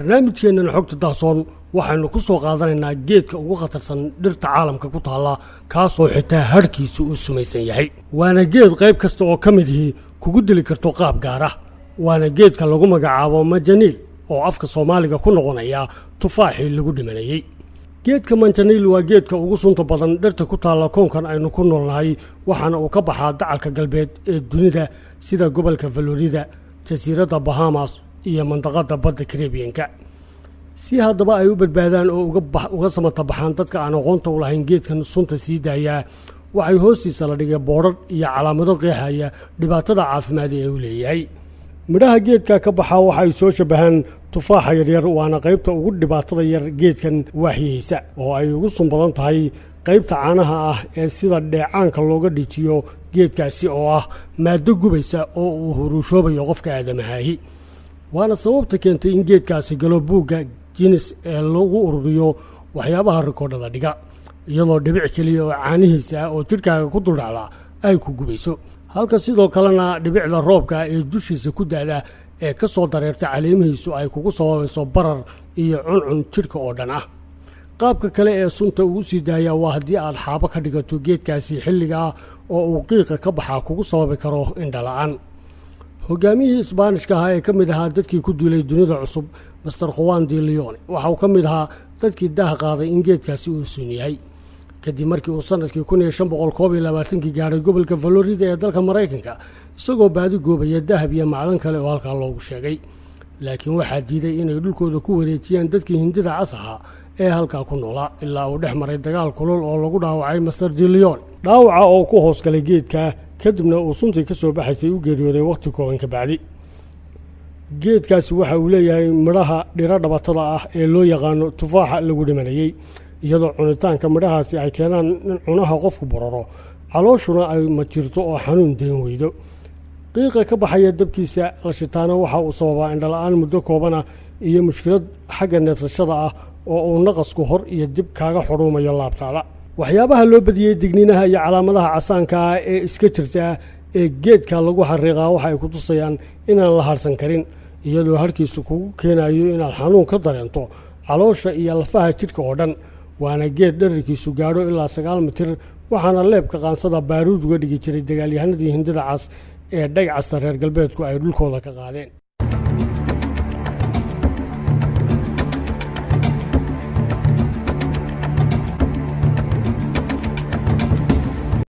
barnaamijkeennan xogta dahsoon waxaynu ku soo qaadanaynaa geedka ugu khatarsan dhirta caalamka ku taalla kaasoo xitaa hadhkiisu uu sumaysan yahay waana geed qayb kasta oo ka midihii kugu dili karto qaab gaar ah waana geedka lagu magacaabo majaniil oo afka soomaaliga ku noqonaya tufaaxii lagu dhimanayey geedka manjaniil waa geedka ugu sunta badan dhirta ku taalla koonkan aynu ku noolnahay waxaana uu ka baxaa dacalka galbeed ee dunida sida gobolka falorida jasiiradda bahamas iyo mandaqadda badda karebiyanka si haddaba ay u badbaadaan oo uga samata baxaan dadka aan aqoonta u lahayn geedkan sunta sii daayaa waxay hoostiisa la dhigay boodhar iyo calaamado qeexaya dhibaatada caafimaad ee uu leeyahay midhaha geedka ka baxaa waxa ay soo shabahaan tufaaxa yaryar waana qaybta ugu dhibaatada yar geedkan waaxiyeysa oo ay ugu sun badan tahay qaybta caanaha ah ee sida dheecaanka looga dhijiyo geedkaasi oo ah maaddo gubaysa oo uu huruushoobayo qofka aadamahaahi waana sababta keentay in geedkaasi galo buugga jinis ee lagu ururiyo waxyaabaha rikoodhada dhiga iyadoo dhibic keliya oo caanihiisa ah oo jidhkaaga ku duldhacda ay ku gubayso halka sidoo kalena dhibicda roobka ee dushiisa ku daada ee ka soo dareerta caleemihiisu ay kugu sababayso barar iyo cuncun jidhka oo dhan ah qaabka kale ee sunta ugu sii daaya waa haddii aad xaabo ka dhigato geedkaasi xilligaa oo uu qiiqa ka baxaa kugu sababi karo indhala-aan hogaamiyihii isbaanishka ahaa ee ka mid ahaa dadkii ku duulay dunida cusub master khuwan di leone waxa uu ka mid ahaa dadkii daah qaaday in geedkaasi uu sun yahay kadib markii uu sanadkii kun iyo shan boqol koob iyo labaatankii gaadhay gobolka falorida ee dalka maraykanka isagoo baadi goobaya dahab iyo macdan kale oo halkaa loogu sheegay laakiin waxaa diiday inay dhulkooda ku wareejiyaan dadkii hindida cas ahaa ee halkaa ku noolaa ilaa uu dhex maray dagaal kulul oo lagu dhaawacay master di leon dhaawaca oo ku hoosgalay geedka kadibna uu suntii ka soo baxaysay u geeriyooday wakhti kooban ka bacdi geedkaasi waxa uu leeyahay midhaha dhiro dhabatada ah ee loo yaqaano tufaaxa lagu dhimanayey iyadoo cunitaanka midhahaasi ay keenaan in cunaha qofku boraro calooshuna ay majirto oo xanuun deen weydo qiiqa ka baxaya dabkiisa la shitaana waxa uu sababaa indhala-aan muddo koobana iyo mushkilad xagga neefsashada ah oo uu naqasku hor iyo dib kaaga xudhuumayo laabtaada waxyaabaha loo badiyey digniinaha iyo calaamadaha casaanka ah ee iska jirta ee geedka lagu xariiqaa waxa ay ku tusayaan inaan la harsan karin iyadoo harkiisu kugu keenayo inaad xanuun ka dareento caloosha iyo lafaha jidhka oo dhan waana geed dherarkiisu gaadho ilaa sagaal mitir waxaana leebka qaansada baaruud uga dhigi jiray dagaalyahanadii hindida cas ee dhagcasta reer galbeedku ay dhulkooda ka qaadeen